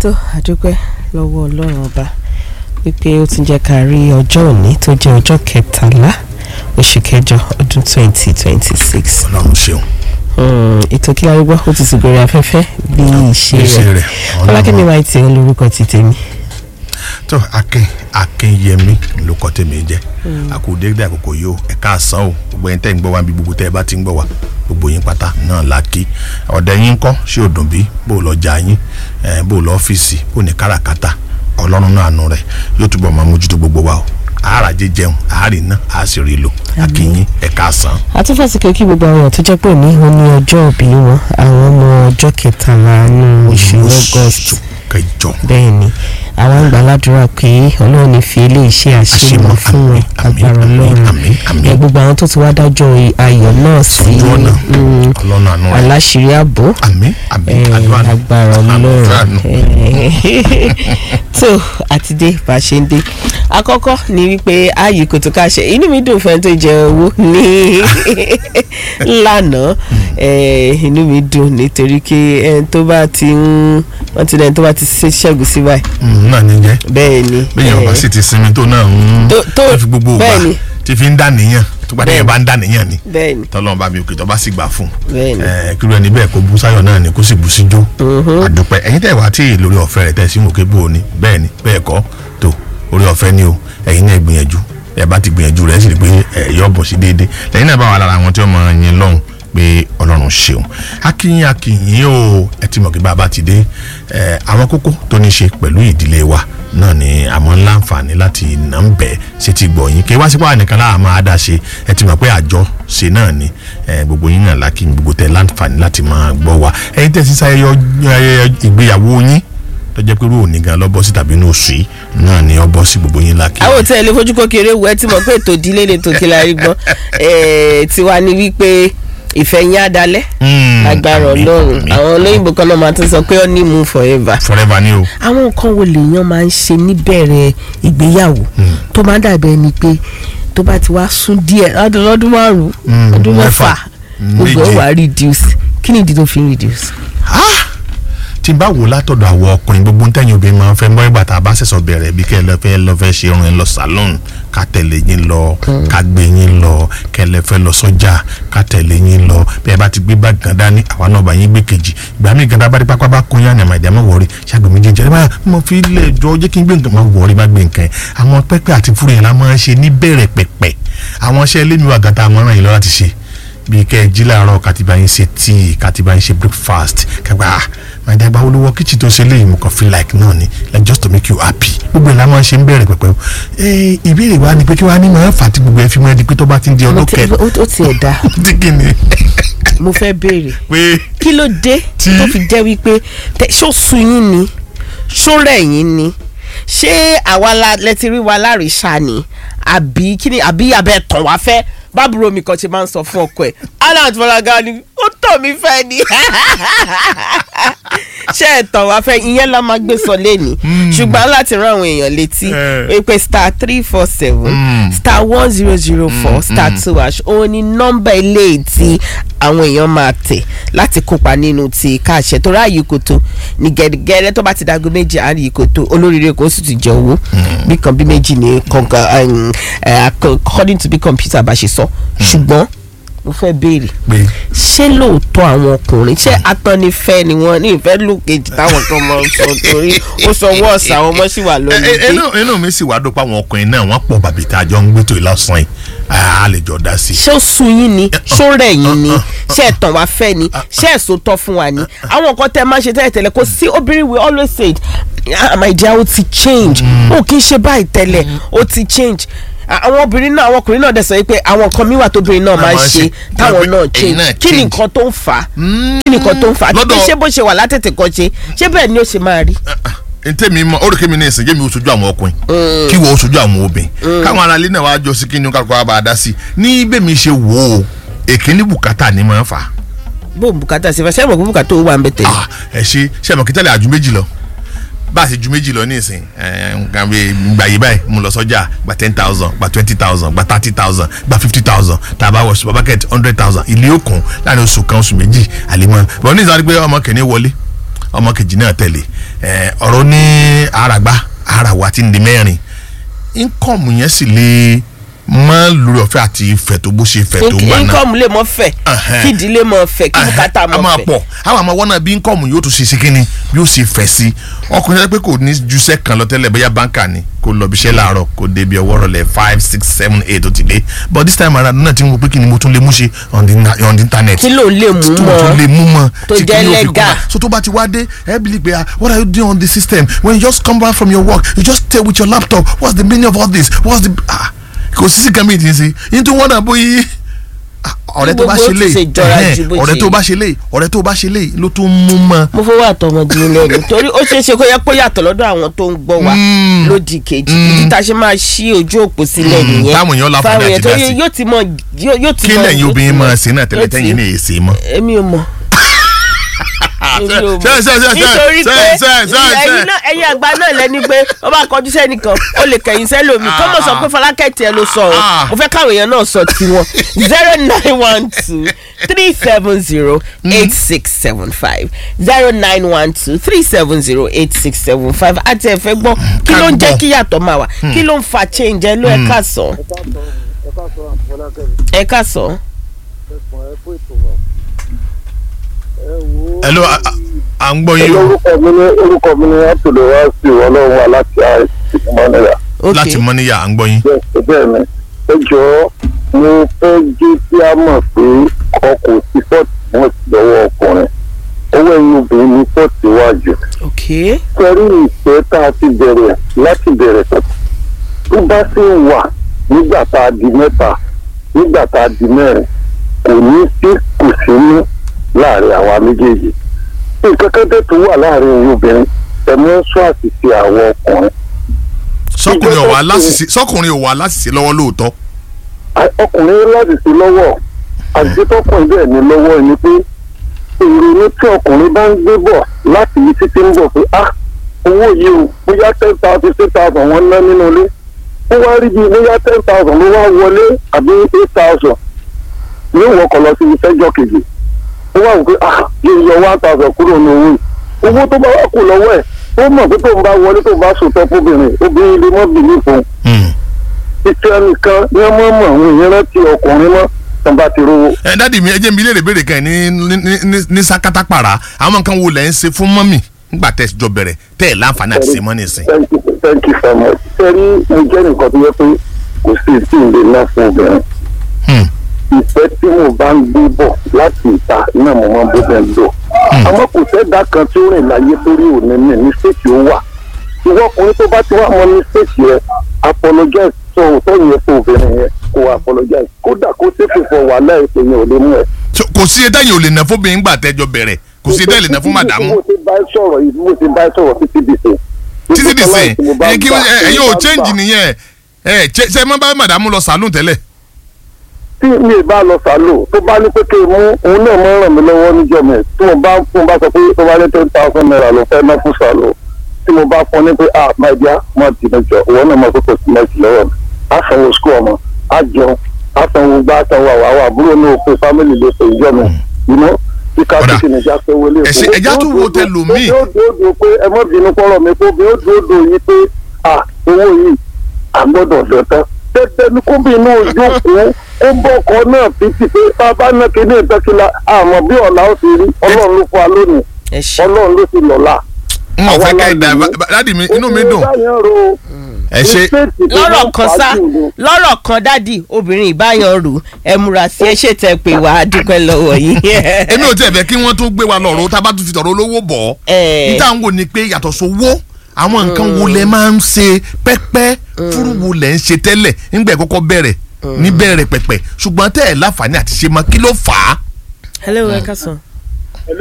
tó àdúpẹ́ lọ́wọ́ ọlọ́run ọba wípé ó ti jẹ́ ká rí ọjọ́ òní tó jẹ́ ọjọ́ kẹtàlá oṣù kẹjọ ọdún twenty twenty six ọlọ́run ṣeun. ètò kí arúgbó ó ti sì gòrè afẹ́fẹ́ bí ìṣe ìṣe rẹ̀ rẹ̀ ọlákẹ́mi máa ti ń lórúkọ ti tèmi. tó akin akinyemi ló kọ́ tèmi jẹ́ àkùdégbé àkókò yìí ó ẹ̀ka àsán o gbogbo ẹni tẹ́ ń gbọ́ wa bí gbogbo tẹ́ ẹ bá ti ń gbọ́ wa gbogbo yín pátá náà la kí ọ̀dẹ yín kọ́ ṣé ò dùn bí bó lọ jà yín eh, bó lọ ọ́fíìsì bó ní káràkátà ọlọ́run náà àánú rẹ̀ yóò túbọ̀ máa mójútó gbogbo wa o àáràjẹ jẹun àárì náà àá sì rí lò akínyín ẹ̀ka àsán. àtúfàsíkò kí gbogbo àwọn tó jẹ́ pé òní ó ní ọjọ́ òbí wọn àwọn ọmọ ọjọ́ kẹtàlá ní oṣù august kẹjọ bẹ́ẹ̀ ni àwọn àgbà ládùúrà pé ọlọ́run ní fi eléyìí ṣe àṣemọ Àṣemọ, fún wọn àmín, agbára àmín, ọlọ́run àmín, àmín. ẹ gbogbo àwọn tó ti wá dájọ́ ayọ̀ náà sí Sójú ọ̀nà. mm, ọlọ́run àánú rẹ̀ aláṣírí ààbò àmín àmín eh, àdúrà nù. agbára Àdúrà ọlọ́run nù. eh, tó àti dé bá a ṣe ń dé àkọ́kọ́ ni wípé ààyè kò tó ká ṣe inú mi dùn fẹ́ tó jẹ owó ní lánàá eh, inú mi dùn nítorí pé ẹni tó bá ti ń wọ́n ti lẹ́ni tó bá ti ṣe ṣẹ́gun sí báyìí Mm, náà ní jẹ́ bẹ́ẹ̀ ni bẹ́ẹ̀ ọba eh, sì ti sinmi tó náà ń tó- tó- tó fi gbogbo bẹ́ẹ̀ ògbà ni. tí fi ń dà níyàn tó gbàdé yẹn bá ń dà níyàn ni bẹ́ẹ̀ ni tọ́lọ́run bá mi òkè tó bá sì gbà fún bẹ́ẹ̀ ni un kíló ẹni bẹ́ẹ̀ kó bú sáyọ̀ náà ni kó sì bú síjó àdúpẹ́ ẹ̀yin tẹ̀ wá tí lórí ọ̀fẹ́ rẹ̀ tẹ̀ sí òkè bò ní bẹ́ẹ̀ ni bẹ́ẹ̀ kọ́ tó orí ọ̀fẹ́ ni o ẹ̀yin náà gbìyànjú ẹ bá ti gbìyànjú rẹ̀ sì rí pé ẹ yọ bọ̀ sí déédéé lẹ́yìn náà bá wà lára àwọn tí wọ́n mọ yín lọ́hùn pé ọlọ́run ṣeun akínyìn akínyìn o ẹ ti mọ̀ kí bàbá ti dé ẹ àwọn kókó tó ní ṣe pẹ̀lú ìdílé wa náà ni àmọ́ ńlá àǹfààní láti nà ń bẹ̀ ṣe ti gbọ̀ yín kí wá sípò ànìkan láà máa dá ṣe ẹ ti mọ̀ pé àjọ ṣe náà ni ẹ gbogbo yín náà lákì gbogbo tẹ láǹfààní láti máa gbọ́ wa ẹ̀yin tẹ̀ sí sáyẹyẹ ayẹyẹ ìgbéyàwó yín tó jẹ́ pé irú òní gan lọ́bọ̀ sí tàbí inú oṣù yìí náà ni ọ bọ́ sí gbogbo yín lákì. àwọn òtí ẹ̀ lè fojú kékeré wọ ẹ ti mọ̀ pé ètò ìdílé lè tó kí la rí gbọ́n Eh, tiwa ni wípé ìfẹ́ yín á dalẹ̀ Mm, agbára àmín, ọlọ́run àmín. àwọn olóyìnbó kan náà máa tún sọ pé ó ní mú forever. forever ni o. àwọn nǹkan wo lèèyàn máa ń ṣe níbẹ̀rẹ̀ ìgbéyàwó tó máa ń dàbí ẹni pé tó bá ti wá sún díẹ̀ lọ́dún lọ́dún márùn-ún Mm, ọdún mẹ́fà, mẹ́fà gbogbo ẹ̀ méje. wá reduce kí ni ìdí tó fi ń reduce. Ah! tí n bá wò látọ̀dọ̀ àwọn ọkùnrin gbogbo ntẹ́yìn obìnrin máa ń fẹ́ mọ́ ìgbà tá a bá ṣẹ̀ṣọ̀ bẹ̀rẹ̀ bí kẹ́ ẹ lọ fẹ́ lọ fẹ́ ṣe irun ẹ lọ salon ká tẹ̀lé yín lọ ká gbé yín lọ kẹ́ ẹ lẹ fẹ́ lọ sọ́jà ká tẹ̀lé yín lọ bí ẹ bá ti gbé báàgì kan dání àwa náà bá yín gbé kejì ìgbà míì gan dábàá dípá bá kún yín àmàdí àmọ́ wọ̀ọ́rí ṣàgbé mi jẹjẹrẹ bá mo fi lè jọ jẹ́ kí n gbé nǹkan máa wọ̀ọ́rí bá gbé nǹkan yẹn àwọn pẹ́pẹ́ àti fúru yẹn la máa ń ṣe níbẹ̀rẹ̀ pẹ̀pẹ̀ àwọn iṣẹ́ lémi wà gàtà àmọ́ràn yìí lọ láti ṣe bíi kẹ́ ẹ jí láàárọ̀ kàtìbá yín ṣe tíì kàtìbá yín ṣe breakfast kẹgbà ah my dad gbawo ló wọ kíchìn tó ṣe léyìn mo kàn feel like náà ni like just to make you happy gbogbo ẹ̀ la máa ń ṣe ń bẹ̀rẹ̀ pẹ̀pẹ̀ o ee ìbéèrè wa ni pé kí wàá ní máa ń fà tí gbogbo ẹ̀ fi máa di pé tó bá ti ń di Mo ọdún ti- kẹ ó ó tiẹ̀ dá tí kì ni mo fẹ́ béèrè pé kí ló dé Tí- tó fi jẹ́ wípé tẹ- ṣó sun yín ni ṣó rẹ̀ yín ni ṣé àwa la lẹ́tí rí wa láríṣà ni àbí kí ni àbí abẹ́ tàn wá fẹ́ bábúrò mi kan ṣe máa ń sọ fún ọkọ ẹ̀ alan fọlága ni ó tàn mí fẹ́ ni ṣé ẹ̀ tàn wá fẹ́ ìyẹn la máa gbé sọ lẹ́ni ṣùgbọ́n láti rán àwọn èèyàn létí Eh. pé star three four seven Mm. star one zero zero four star two hash òun ni nọ́mbà ilé tí àwọn èèyàn máa tẹ̀ láti kópa nínú ti káàṣẹ tó ráàyè kòtò ní gẹ́gẹ́rẹ́ tó bá ti dago méjì àárín kòtò olóríire kò sì ti jẹ owó bí kan bí méjì ní kọ̀ǹkà, um, eh, according to bí kọ̀mpútà bá ṣe sọ ṣùgbọ́n mo fẹ́ béèrè pé ṣé lóòótọ́ àwọn ọkùnrin ṣé atọ́nifẹ́ ni wọ́n ní ìfẹ́ lùkejì táwọn kan máa ń sọ torí ó sọ wọ́ọ̀sì àwọn ọmọ sì wà lórí ẹ- ẹ- inú inú mi sì wá dópa àwọn ọkùnrin náà wọ́n pọ̀ bàbí tá a jọ ń gbé tó ìlọsàn yìí a lè jọ dá sí i. ṣé ó sun yín ni ṣó rẹ̀ yín ni ṣé ẹ̀tàn wá fẹ́ ni ṣé ẹ̀sùn tọ́ fún wa ni àwọn nǹkan tẹ́ ẹ máa ṣe tẹ́lẹ̀ tẹ́lẹ̀ kò sí obìnrin we always say it, "Ah, my dear ó ti change ó kì í ṣe báyìí tẹ́lẹ̀ ó ti change À- àwọn obìnrin náà àwọn ọkùnrin náà dẹ̀ sọ pé àwọn nǹkan míwà tóbìnrin náà máa ń máa ń ṣe ṣe. táwọn náà Ẹ̀yin change náà kí ni change. nǹkan tó ń fà á kí ni nǹkan tó ń fà á àti pé Lọ́dọ̀- ṣé bó ṣe wà látètè kan ṣe ṣé bẹ́ẹ̀ ni ó ṣe máa rí. ntẹ́mi mọ orí kẹ́mi ní ìsìn jẹ́mi oṣojú àwọn ọkùnrin kí wọ́n oṣojú àwọn obìnrin káwọn aráalé náà wàá jọ sí kí ni kálukọ́ wa bá a dá sí i ní bẹ́ẹ̀mi ṣe wò ó èkíní bùkátà ni máa ń fà á. bó bùkátà sí fẹ́ sẹ́wọ̀n kó bùkátà ó wà ń bẹ tẹ̀lé. Ah, ẹ ṣe ṣe mọ̀ kí tẹ́lẹ̀ àjú méjì lọ bá a ṣe ju méjì lọ ní ìsìn ẹ, nǹkan bíi gbà yí báyìí mo lọ sọ́jà gba ten thousand gba twenty thousand gba thirty thousand gba fifty thousand tá a bá wọ supermarket hundred thousand ilé òkun láàrin oṣù kan oṣù méjì àlèmọ́ bọ́n ní ìsáré pé ọmọ kìíní wọlé ọmọ kejì náà tẹ̀lé ẹ, ọ̀rọ̀ ní àràgbá àràwá tí ń di mẹ́rin income yẹn sì lè mọ lórí ọ̀fẹ́ àti ìfẹ́ tó bó ṣe fẹ́ tó gbà náà income lè mọ fẹ̀ Ẹhẹ́n. kí ìdílé mọ fẹ̀ kí bùkátà a mọ máa fẹ̀. pọ̀ àwọn àmọ́ wọ́n náà bí income yóò tún ṣe sí kínní bí ó ṣe fẹ̀ sí ọkùnrin yẹn pé kò ní ju iṣẹ́ kan lọ tẹ́lẹ̀ bóyá báńkà ni kò lọ bí iṣẹ́ láàárọ̀ kò débi ọwọ́ rọlẹ̀ five six seven eight ó ti dé but this time around náà ti ń wo pé kí ni mo tún lè mú ṣe on the na- on the internet kí ló lè mú tó tún lè mọ́ mú mọ́ tó tí jẹ́ kí ni ó fi kún legal. wa. so tó bá ti wá dé ẹ bí pé ah what are you doing on the system when you just come back from your work you just stay with your laptop what's the meaning of all this what's the ah kò sí sí kan mi ìdí sí nítorí wọn náà bóyá ah, ọ̀rẹ́ tó bá Gbogbo ṣe ó lè ti ṣe jọra ju bó ọ̀rẹ́ ṣe tó yẹ. bá ṣe lè ọ̀rẹ́ tó bá ṣe lè ló tún mú mọ́ mo fọwọ́ àtọmọdé lẹ́nu torí ó ṣeé ṣe kó yẹ kó yàtọ̀ lọ́dọ̀ àwọn tó ń gbọ́ wa Mm. lódì kejì ìdí tá a ṣe máa ṣí ojú òpó sílẹ̀ Mm, nìyẹn táwọn èèyàn láǹfààní Fáwọn àti èèyàn torí dá sí. yóò ti mọ yóò yóò ti kí mọ lẹ́yìn yóò obìnrin ti mọ- máa ṣe náà tẹ́lẹ̀ yóò ti- tẹ́yìn ní èsì mọ́. èmi ò mọ̀ èmi ò mọ̀ ṣe ṣe ṣe ṣe nítorí ṣe pé ṣe ṣe ẹ̀yin náà ẹ̀yin àgbà náà lẹ́ni pé ó bá kọjú sẹ́nìkan ó lè kẹ̀yìn sẹ́lòmí kó mọ̀ sọ pé Fọlákẹ́ tiẹ̀ ló sọ ọ́ Ah. mo fẹ́ káwọn èèyàn náà sọ tiwọn zero nine one two three seven zero eight six seven five zero nine one two three seven zero eight six seven five àti ẹ̀fẹ́ gbọ́ kí ló ń jẹ́ gbọ́. kí yàtọ̀ máa wà kí ló ń fa change ẹ ló ẹ ká sọ ẹ ká sọ. hello a- a- à ń gbọ́ yín o orúkọ mi ní orúkọ mi ní abdulwasi ọlọ́run wa láti àìsí mọ́nìyà láti mọ́ níyà à ń gbọ́ yín. bẹ́ẹ̀ ni ẹ jọ̀ọ́ mo fẹ́ jẹ́ kí a mọ̀ pé ọkọ̀ sí fọ́ọ̀tì wọn sì lọ́wọ́ ọkùnrin owó ẹ̀yìn obìnrin ní fọ́ọ̀tì wájú ok sẹ́rí ìfẹ́ tá a ti bẹ̀rẹ̀ láti bẹ̀rẹ̀ pẹ̀lú tó bá sì wà nígbà tá a di mẹ́ta nígbà tá a di mẹ́rin kò ní sí kùsínú láàrin àwa méjèèjì nǹkan kan tẹ̀ tó wà láàrin òun obìnrin ẹ̀mú sọ àṣìṣe àwọn ọkùnrin sọkùnrin ò wá ìjọba láṣìṣe sọkùnrin ò wá láṣìṣe lọ́wọ́ lóòótọ́. A- ọkùnrin láti sí lọ́wọ́ àṣìṣe tọkùnrin bẹ́ẹ̀ ní lọ́wọ́ ni pé ìrònú tí ọkùnrin bá ń gbé bọ̀ láti ibi títí ń bọ̀ pé ah owó yìí o bóyá ten thousand fifteen thousand wọ́n ná nínú ilé ó wá rí bíi bóyá ten thousand ló wá wọlé àbí eight thousand yóò wọkọ̀ lọ sí ìfẹ́jọ́ kejì ó wá wò pé ah yóò yọ one thousand kúrò ní owó yìí owó tó bá wà kù lọ́wọ́ ẹ̀ ó mọ̀ pé tóun bá wọlé tóun bá sòtọ́ fóbìnrin obìnrin lè mọ́ bìlí fún un Hmm. ìfẹ́ nìkan ni wọ́n mọ̀ mọ̀ àwọn èèyàn rántí ọkùnrin mọ́ tán bá ti rówó. ẹ dádì mi ẹ jẹ́ mi léèrè béèrè kan ní ní ní ní sakata para àwọn nǹkan wo lẹ́ ń ṣe fún mọ́mì nígbà tẹ́ ẹ jọ bẹ̀rẹ̀ tẹ́ ẹ láǹfààní àti ṣe mọ́ nísìn. thank you thank you so much. sẹ́rí mo jẹ́ nǹkan tó yẹ pé kò sí tí ì lè ná fún obìnrin. Hmm. ìfẹ́ tí mo bá ń gbé bọ̀ láti ìta náà mo máa ń bóbẹ̀ ń lò. àmọ́ kò sẹ́dá kan tí ó rìn láyé torí òní ní mistake ó wà. ìwọ ọkùnrin tó bá ti wá mọ mistake yẹn apologize sọ òótọ́ yẹn fún obìnrin yẹn kò apologize kódà kó ṣépè fọ wàhálà ètò yẹn ò lè mú ẹ. So, kò sí ẹdá yìí ò lè ná fóbìnrin nígbà tẹ́ ẹ jọ bẹ̀rẹ̀ kò sí ẹdá yìí lè ná fún màdàmú mo ti bá ẹ sọ̀rọ̀ yìí mo ti bá ẹ sọ̀rọ̀ títí di sè. títí di sìn ẹ kí ẹ ẹ yóò change nìyẹn ẹ ṣe ṣe mọ́ bá màdàmú lọ sàlùn tẹ́lẹ̀. tí mi ì bá lọ sàlò tó bá ní pé kí n mú òun náà mọ ràn mí lọ́wọ́ níjọ́ mi tí mo bá tí mo bá sọ pé tó bá ní ten thousand naira ló fẹ́ ná fún sàlò tí mo bá fún ní pé ah my dear má ti ní jọ ìwọ náà mọ pé kò sí mẹ́tì lọ́wọ́ mi á sanwó skul ọmọ á jẹun á sanwó gbá sanwó àwọn àwọn àbúrò náà pé family lè ṣe ìjọ mi ìná kíkà Ọ̀dà. kíkì nìjà pé wọlé Ẹ ṣe- ẹja tún wo tẹlòmíì. ó dúró dúró pé ẹ mọ́ bínú kọ́rọ̀ mi kó bí ó dúró dúró yìí pé ah owó yìí àgbọ́dọ̀ dọ̀tán tẹ́tẹ́ ní kó bí inú ojókòó ó bọ́ ọkọ náà títí pé tá a bá ná kíní ìtẹ́kíla àmọ́ bí ọ̀la ó ti rí ọlọ́run ló fún wa lónìí ẹ ṣe ọlọ́run ló ti lọ́la. n ò fẹ́ Àwa kẹ́ ẹ dà la lò ó. dádì mi inú mi dùn obìnrin báyẹn ro ẹ ṣe mistake tó lọ́rọ̀ máa kan fà á sá jù ni. lọ́rọ̀ kan dádì obìnrin ìbáyan rù ẹ múra sí ẹ ṣètẹ pé wà á dúpẹ́ lọ́wọ́ yìí. èmi ò tiẹ̀ fẹ́ kí wọ́n tún gbé wa lọ́rọ̀ tá a bá tún fi tọ̀rọ̀ olówó bọ̀ Eh. níta ń wò ni pé yàtọ̀ sówó àwọn nǹkan wo lẹ máa ń ṣe pẹ́pẹ́ fúrú wo lẹ ń ṣe tẹ́lẹ̀ nígbà kọ́kọ́ bẹ̀rẹ̀ níbẹ̀rẹ̀ pẹ̀pẹ̀ ṣùgbọ́n tẹ́ ẹ̀ láǹfààní àti ṣe mọ́ kí ló fà á. hello ẹ ká sàn.